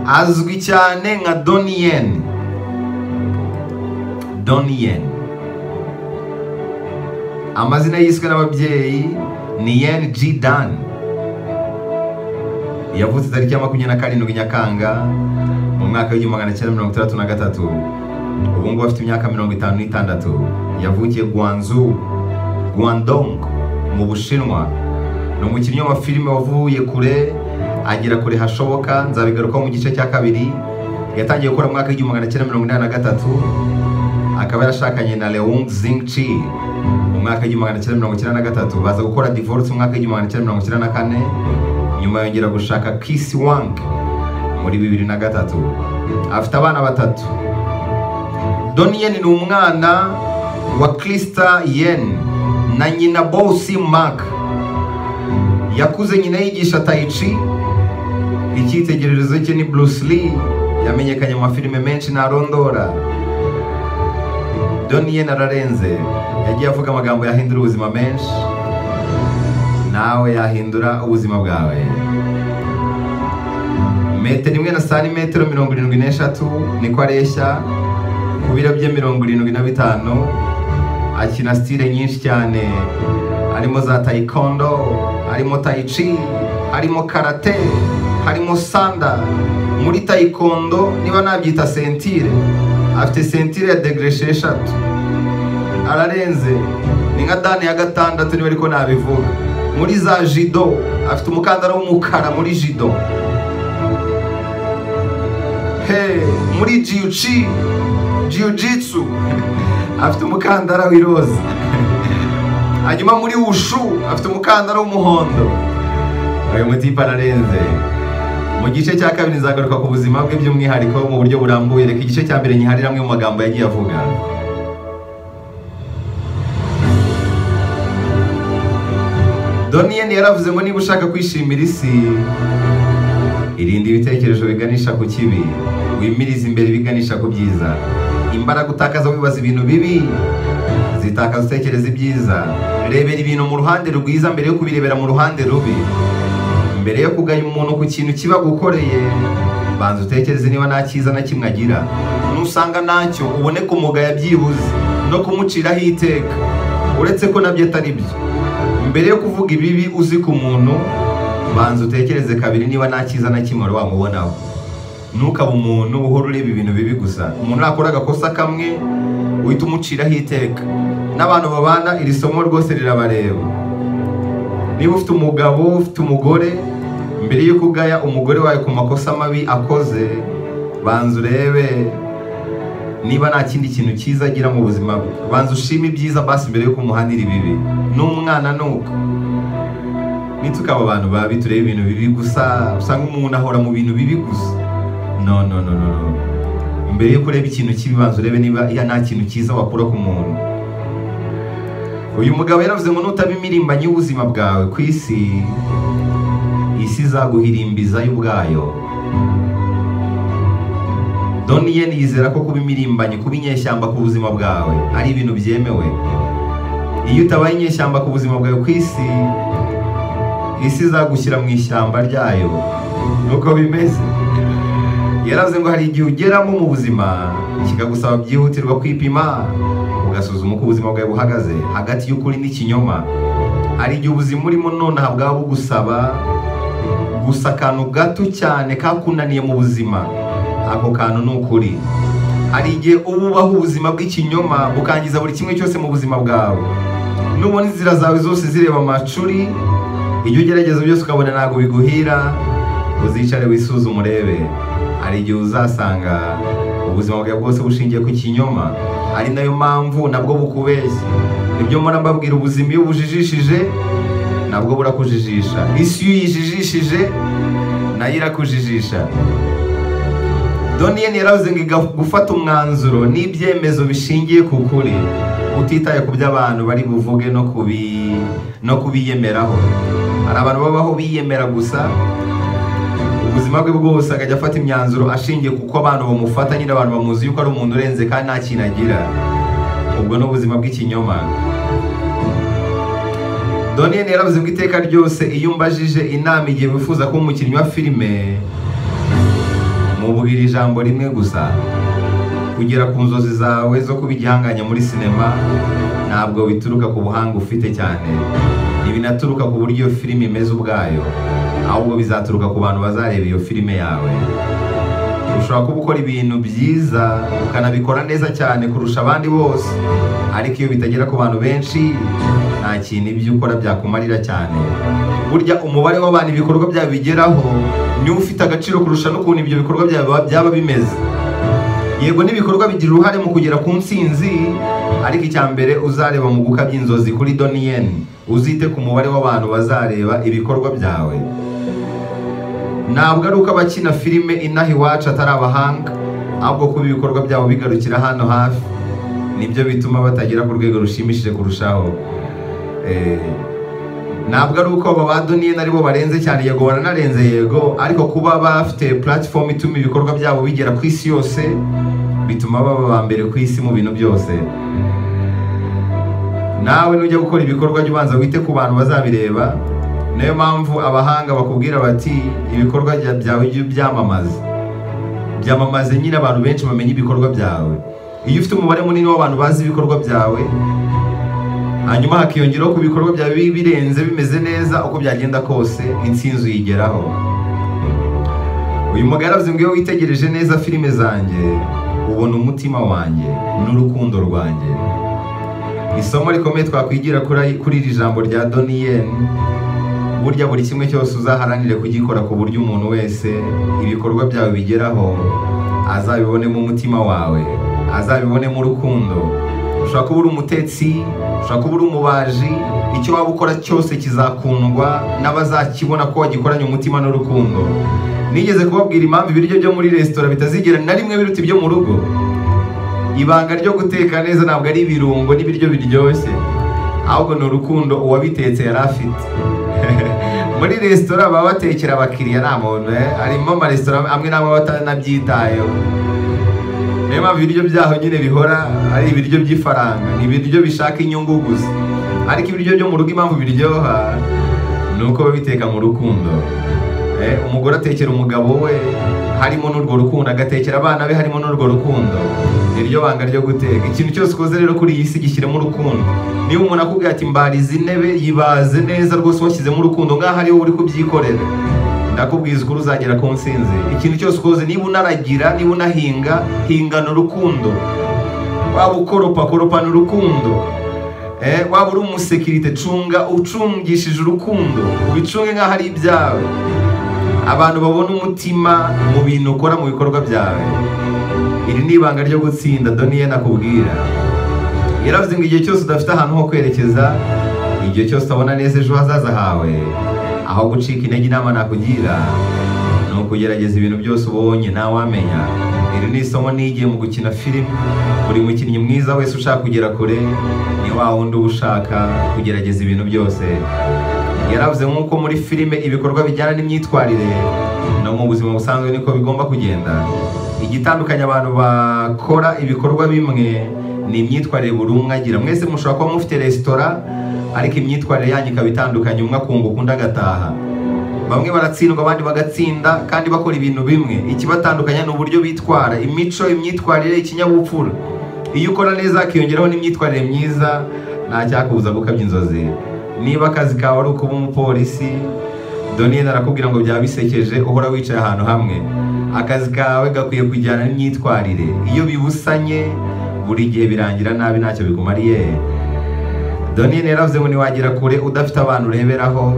azwi cyane nka doniyeni doniyeni amazina yiswe n'ababyeyi ni yen g dan yavutse tariki ya makumyabiri na karindwi nyakanga mu mwaka w'igihumbi magana cyenda mirongo itandatu na gatatu ubu ngubu afite imyaka mirongo itanu n'itandatu yavukiye guanzu guandong mu bushinwa ni umukinnyi w'amafilime wavuye kure agera kure hashoboka nzabigarukaho mu gice cya kabiri yatangiye gukora mu mwaka w'igihumbi magana cyenda mirongo inani na gatatu akaba yarashakanye na leung zingchi mu mwaka w'igihumbi magana cyenda mirongo icyenda na gatatu baza gukora divorce mu mwaka w'igihumbi magana cyenda mirongo icyenda na kane nyuma yongera gushaka Kiss Wang muri bibiri na gatatu afite abana batatu Donien ni umwana wa Krista Yen na nyina Bosi Mark yakuze nyina yigisha Taichi icyitegererezo cye ni Bruce Lee yamenyekanye mu mafilime menshi na Rondora Donien ararenze yagiye avuga amagambo yahindura ubuzima menshi nawe yahindura ubuzima bwawe metero imwe na santimetero mirongo irindwi n'eshatu niko areshya ku biro bye mirongo irindwi na bitanu akina sitire nyinshi cyane harimo za tayikondo harimo tayici harimo karate harimo sanda muri tayikondo niba nabyita sentire afite sentire ya degere esheshatu ararenze ni nka dani ya gatandatu niba ariko nabivuga muri za jido afite umukandara w'umukara muri jido he muri jiyuci jiyujitsu afite umukandara w'iroza hanyuma muri wushu afite umukandara w'umuhondo uyu mutipe ararenze mu gice cya kabiri nzagaruka ku buzima bwe by'umwihariko mu buryo burambuye reka igice cya mbere nyiharire amwe mu magambo yagiye avuga doniyeni yaravuze ngo niba ushaka kwishimira isi irinde ibitekerezo biganisha ku kibi wimirize imbere biganisha ku byiza imbaraga utakaza wibaza ibintu bibi zitakaza utekereza ibyiza rebera ibintu mu ruhande rwiza mbere yo kubirebera mu ruhande rubi mbere yo kuganya umuntu ku kintu kiba gukoreye banza utekereze niba nta cyiza na kimwe agira nusanga nacyo ubone kumugaya byibuze no kumuciraho iteka uretse ko nabyo atari byo mbere yo kuvuga ibibi uzi ku muntu banza utekereze kabiri niba nta cyiza na kimwe wamubonaho ntukaba umuntu uhora ureba ibintu bibi gusa umuntu nakora agakosa kamwe uhita umuciraho iteka n'abantu babana iri somo rwose rirabareba niba ufite umugabo ufite umugore mbere yo kugaya umugore wawe ku makosa mabi akoze banza urebe niba nta kindi kintu cyiza agira mu buzima bwe banza ushime ibyiza basi mbere yo kumuhanira ibibi n'umwana ni uko nitukaba abantu babi turebe ibintu bibi gusa usanga umuntu ahora mu bintu bibi gusa no no no no mbere yo kureba ikintu kibi banza urebe niba nta kintu cyiza wakura ku muntu uyu mugabo yaravuze ngo nutaba imirimbanye y'ubuzima bwawe ku isi isi izaguhirimbiza y'ubwayo doniyeni yizera ko kuba imirimbanyi kuba inyeshyamba ku buzima bwawe ari ibintu byemewe iyo utabaye inyeshyamba ku buzima bwawe ku isi isi izagushyira mu ishyamba ryayo nuko bimeze yaravuze ngo hari igihe ugeramo mu buzima kikagusaba byihutirwa kwipima ugasuzuma uko ubuzima bwawe buhagaze hagati y'ukuri n'ikinyoma hari igihe ubuzima urimo nonaha bwaba bugusaba gusa akantu gato cyane kakunaniye mu buzima ako kantu ni ukuri hari igihe uba ubaho ubuzima bw'ikinyoma bukangiza buri kimwe cyose mu buzima bwawe nubona inzira zawe zose zireba amacuri ibyo ugerageza byose ukabona ntabwo biguhira uzicare wisuzume urebe hari igihe uzasanga ubuzima bwawe bwose bushingiye ku kinyoma ari nayo mpamvu nabwo bukubeshya nibyo mbona mbabwira ubuzima iyo ubujijishije nabwo burakujijisha isi iyo uyijijishije nayo irakujijisha doniyeni yaravuze ngo gufata umwanzuro n'ibyemezo bishingiye ku kuri utitaye ku by'abantu bari buvuge no kubiyemeraho hari abantu babaho biyemera gusa ubuzima bwe bwose akajya afata imyanzuro ashingiye kuko abantu bamufata nyine abantu bamuzi yuko ari umuntu urenze kandi nta kintu agira ubwo ni ubuzima bw'ikinyoma doniyeni yaravuze ngo iteka ryose iyo umbajije inama igihe wifuza kuba umukinnyi wa filime mubwira ijambo rimwe gusa kugera ku nzozi zawe zo kuba igihanganye muri sinema ntabwo bituruka ku buhanga ufite cyane ntibinaturuka ku buryo iyo filime imeze ubwayo ahubwo bizaturuka ku bantu bazareba iyo filime yawe ushobora kuba ukora ibintu byiza ukanabikora neza cyane kurusha abandi bose ariko iyo bitagera ku bantu benshi nta kintu ibyo ukora byakumarira cyane burya umubare w'abantu ibikorwa byabo bigeraho niwo ufite agaciro kurusha n'ukuntu ibyo bikorwa byabo byaba bimeze yego n'ibikorwa bigira uruhare mu kugera ku nsinzi ariko icya mbere uzareba mu gukabya inzozi kuri doniyeni uzite ku mubare w'abantu bazareba ibikorwa byawe ntabwo ari uko abakina filime inaha iwacu atari abahanga ahubwo kuba ibikorwa byabo bigarukira hano hafi nibyo bituma batagera ku rwego rushimishije kurushaho Eh, ntabwo ari uko aba ba doniyeni aribo barenze cyane yego baranarenze yego ariko kuba bafite platform ituma ibikorwa byabo bigera ku isi yose bituma baba ba mbere ku isi mu bintu byose nawe nujya gukora ibikorwa jya ubanza wite ku bantu bazabireba niyo mpamvu abahanga bakubwira bati ibikorwa bya- byawe jya ubyamamaza byamamaze nyine abantu benshi bamenye ibikorwa byawe iyo ufite umubare munini w'abantu bazi ibikorwa byawe hanyuma hakiyongeraho ku bikorwa byawe bi- birenze bimeze neza uko byagenda kose intsinzi uyigeraho uyu mugarazi mbwiwe witegereje neza filime zanjye ubona umutima wanjye n'urukundo rwanjye isomo rikomeye twakwigira kuri ayi- kuri iri jambo rya doniyeni burya buri kimwe cyose uzaharanire kugikora ku buryo umuntu wese ibikorwa byawe bigeraho azabibonemo umutima wawe azabibonemo urukundo ushobora kuba uri umutetsi ushobora kuba uri umubaji icyo waba ukora cyose kizakundwa n'abazakibona ko wagikoranye umutima n'urukundo nigeze kubabwira impamvu ibiryo byo muri resitora bitazigera na rimwe biruta ibyo mu rugo ibanga ryo guteka neza ntabwo ari ibirungo n'ibiryo biryoshye ahubwo ni urukundo uwabitetse yari afite muri resitora baba batekera abakiriya nta muntu eh? harimo amaresitora amwe n'amwe aba atanabyitayeho niyo mpamvu ibiryo byaho nyine bihora ari ibiryo by'ifaranga ni ibiryo bishaka inyungu gusa ariko ibiryo byo mu rugo impamvu biryoha ni uko babiteka mu rukundo Eh, umugore atekera umugabo we harimo n'urwo rukundo agatekera abana be harimo n'urwo rukundo ni ryo banga ryo guteka ikintu cyose ukoze rero kuri iyi si gishyiremo urukundo niba umuntu akubwira ati mbariza intebe yibaze neza rwose washyizemo urukundo ngaho ari wowe uri kubyikorera ndakubwiza ukuri uzagera ku nsinzi ikintu cyose ukoze niba unaragira niba unahinga hingana urukundo waba ukoropa koropana urukundo Eh, waba uri umusekirite cunga ucungishije urukundo ubicunge nk'aho ari ibyawe abantu babona umutima mu bintu ukora mu bikorwa byawe iri ni ibanga ryo gutsinda doniye nakubwira yaravuze ngo igihe cyose udafite ahantu ho kwerekeza igihe cyose utabona neza ejo hazaza hawe aho gucika intege inama nakugira ni ukugerageza ibintu byose ubonye nawe wamenya iri ni isomo nigiye mu gukina filime buri mukinnyi mwiza wese ushaka kugera kure ni wa wundi uba ushaka kugerageza ibintu byose yaravuze nk'uko muri filime ibikorwa bijyana n'imyitwarire no mu buzima busanzwe niko bigomba kugenda igitandukanya abantu bakora ibikorwa bimwe ni imyitwarire buri umwe agira mwese mushobora kuba mufite resitora ariko imyitwarire yanyu ikaba itandukanye umwe akunguka undi agataha bamwe baratsindwa abandi bagatsinda kandi bakora ibintu bimwe ikibatandukanya ni uburyo bitwara imico imyitwarire ikinyabupfura iyo ukora neza hakiyongeraho n'imyitwarire myiza nta cyakubuza gukabya inzozi niba akazi kawe ari ukuba umupolisi doniyeni arakubwira ngo byaba bisekeje uhora wicaye ahantu hamwe akazi kawe gakwiye kujyana n'imyitwarire iyo bibusanye buri gihe birangira nabi ntacyo bikumariye Donnie yaravuze ngo niwagira kure udafite abantu ureberaho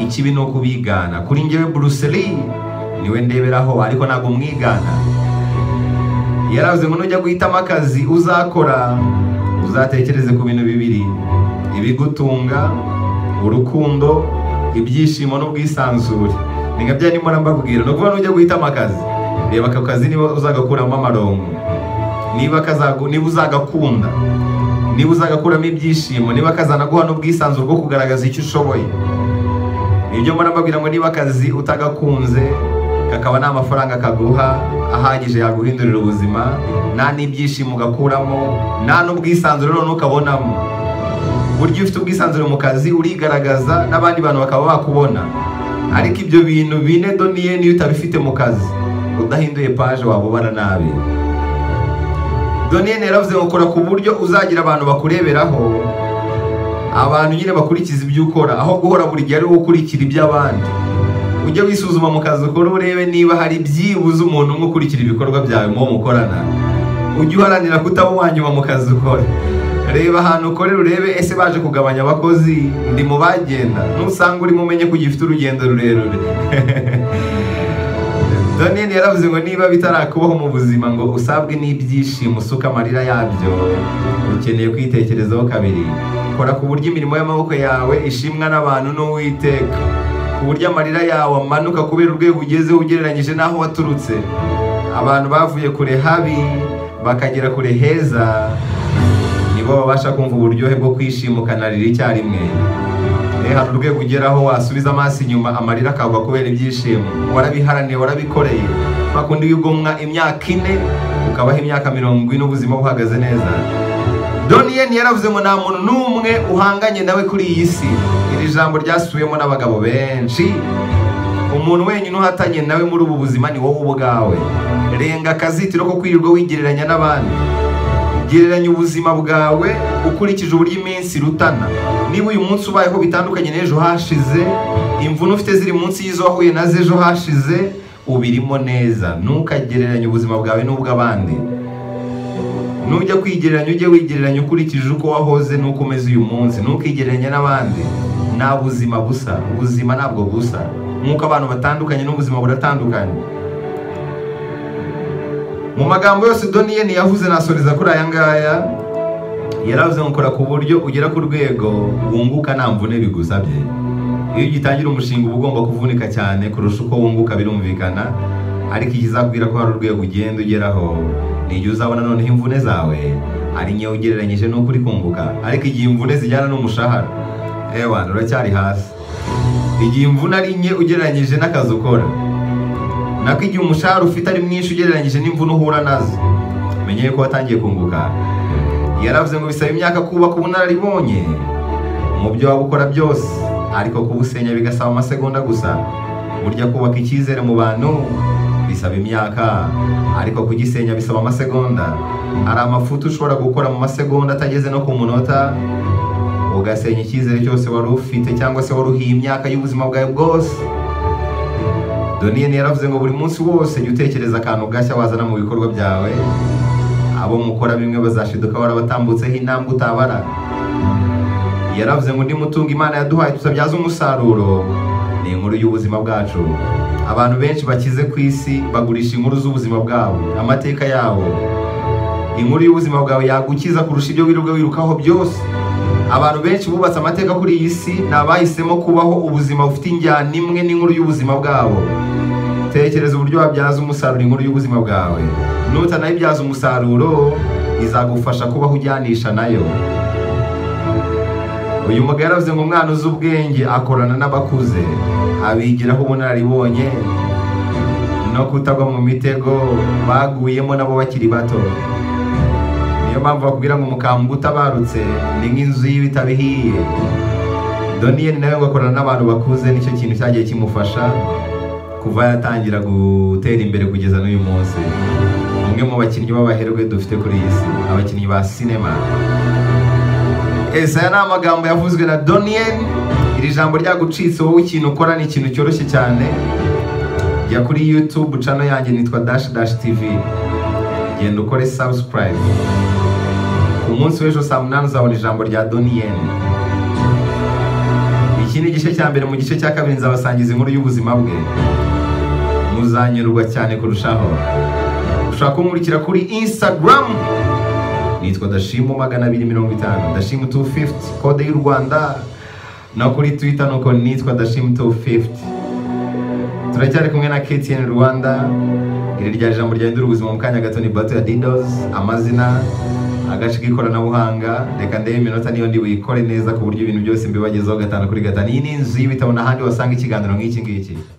ikibi ni ukubigana kuri njyewe Bruce Lee niwe ndeberaho ariko ntabwo mwigana yaravuze ngo nujya guhitamo akazi uzakora uzatekereze ku bintu bibiri ibigutunga urukundo ibyishimo n'ubwisanzure ni nka bya nimba mbabwira ni ukuvuga nujya guhitamo akazi reba ako kazi niba uzagakuramo amarongo niba kazagu- niba uzagakunda niba uzagakuramo ibyishimo niba kazanaguha n'ubwisanzure bwo kugaragaza icyo ushoboye nibyo mbona mbabwira ngo niba akazi utagakunze kakaba nta mafaranga kaguha ahagije yaguhindurira ubuzima nta n'ibyishimo ugakuramo nta n'ubwisanzure none ukabonamo burya iyo ufite ubwisanzure mu kazi urigaragaza n'abandi bantu bakaba bakubona ariko ibyo bintu bine doniye niyo utabifite mu kazi udahinduye paje wabubara nabi doniyeni yaravuze ngo kora ku buryo uzagira abantu bakureberaho abantu nyine bakurikiza ibyo ukora aho guhora buri gihe ari wowe ukurikira iby'abandi ujye wisuzuma mu kazi ukora urebe niba hari byibuze umuntu umwe ukurikira ibikorwa byawe muwo mukorana ujye uharanira kutaba uwanyuma mu kazi ukora reba ahantu ukorera urebe ese baje kugabanya abakozi ndi mu bagenda nusanga urimo umenye ko ugifite urugendo rurerure doniyeni yaravuze ngo niba bitarakubaho mu buzima ngo usabwe n'ibyishimo usuka amarira yabyo ukeneye kwitekerezaho kabiri kora ku buryo imirimo y'amaboko yawe ishimwa n'abantu n'uwiteka ku buryo amarira yawe amanuka kubera urwego ugezeho ugereranyije n'aho waturutse abantu bavuye kure habi bakagera kure heza nibo babasha kumva uburyohe bwo kwishima ukanarira icyarimwe Eh, hari urwego ugeraho wasubiza amaso inyuma amarira akagwa kubera ibyishimo warabiharaniye warabikoreye bakundi wigomwa imyaka ine ukabaho imyaka mirongo ine ubuzima buhagaze neza doniyeni yaravuze ngo nta muntu n'umwe uhanganye nawe kuri iyi si iri jambo ryasubiwemo n'abagabo benshi umuntu wenyine uhatanye nawe muri ubu buzima ni wowe ubwawe renga akazitiro ko kwirirwa wigereranya n'abandi gereranya ubuzima bwawe ukurikije uburyo iminsi irutana niba uyu munsi ubayeho bitandukanye n'ejo hashize imvune ufite ziri munsi y'izo wahuye nazo ejo hashize ubirimo neza ntukagereranye ubuzima bwawe n'ubw'abandi nujya kwigereranya ujye wigereranya ukurikije uko wahoze n'uko umeze uyu munsi ntukigereranye n'abandi nta buzima busa ubuzima ntabwo busa nk'uko abantu batandukanye n'ubuzima buratandukanye mu magambo yose doniyeni yavuze nasoreza kuri aya ngaya yaravuze ngo kora ku buryo ugera ku rwego wunguka nta mvune bigusabye iyo ugitangira umushinga uba ugomba kuvunika cyane kurusha uko wunguka birumvikana ariko ikizakubwira ko hari urwego ugenda ugeraho ni igihe uzabona noneho imvune zawe ari nkeya ugereranyije n'uko uri kunguka ariko igihe imvune zijyana n'umushahara ewa uracyari hasi igihe imvune ari nke ugereranyije n'akazi ukora nako igihe umushahara ufite ari mwinshi ugereranyije n'imvune uhura nazo menye ko watangiye kunguka yaravuze ngo bisaba imyaka kubaka ubunararibonye mu byo waba ukora byose ariko kubusenya bigasaba amasegonda gusa burya kubaka icyizere mu bantu bisaba imyaka ariko kugisenya bisaba amasegonda hari amafuti ushobora gukora mu masegonda atageze no ku munota ugasenya icyizere cyose wari ufite cyangwa se wari uhiye imyaka y'ubuzima bwawe bwose doniyeni yaravuze ngo buri munsi wose jya utekereza akantu gashya wazana mu bikorwa byawe abo mukora bimwe bazashiduka warabatambutseho intambwe utabara yaravuze ngo undi mutungo imana yaduhaye tutabyaza umusaruro ni inkuru y'ubuzima bwacu abantu benshi bakize ku isi bagurisha inkuru z'ubuzima bwabo amateka yabo inkuru y'ubuzima bwawe yagukiza kurusha ibyo wirirwa wirukaho byose abantu benshi bubatse amateka kuri iyi si ni abahisemo kubaho ubuzima bufite injyana imwe n'inkuru y'ubuzima bwabo tekereza uburyo wabyaza umusaruro inkuru y'ubuzima bwawe nutanayibyaza umusaruro izagufasha kubaho ujyanisha nayo uyu mugabo yaravuze ngo umwana uzi ubwenge akorana n'abakuze abigiraho ubunararibonye no kutagwa mu mitego baguyemo nabo bakiri bato niyo mpamvu bakubwira ngo umukambwe utabarutse ni nk'inzu y'ibitabo ihiye doniyeni nawe ngo akorana n'abantu bakuze nicyo kintu cyagiye kimufasha kuva yatangira gutera imbere kugeza n'uyu munsi umwe mu bakinnyi b'abaherwe dufite kuri iyi si abakinnyi ba sinema ese aya ni amagambo yavuzwe na doniyeni iri jambo ryagucitse wowe ikintu ukora ni ikintu cyoroshye cyane jya kuri yutube cano yanjye nitwa dashi dashi tivi genda ukore subscribe ku munsi w'ejo saa munani uzabona ijambo rya doniyeni iki ni igice cya mbere mu gice cya kabiri nzabasangiza inkuru y'ubuzima bwe muzanyurwa cyane kurushaho ushobora kunkurikira kuri instagram nitwa dashimu magana abiri mirongo itanu dashimu 250 kode y'u rwanda no kuri twitter nuko nitwa dashimu 250 turacyari kumwe na ktn rwanda iri rya jambo ryahindura ubuzima mu kanya gato ni bato ya didos amazina agace k'ikoranabuhanga reka ndebe iminota niyo ndi buyikore neza ku buryo ibintu byose mbibagezaho gatanu kuri gatanu iyi ni inzu y'ibitabo n'ahandi wasanga ikiganiro nk'iki ngiki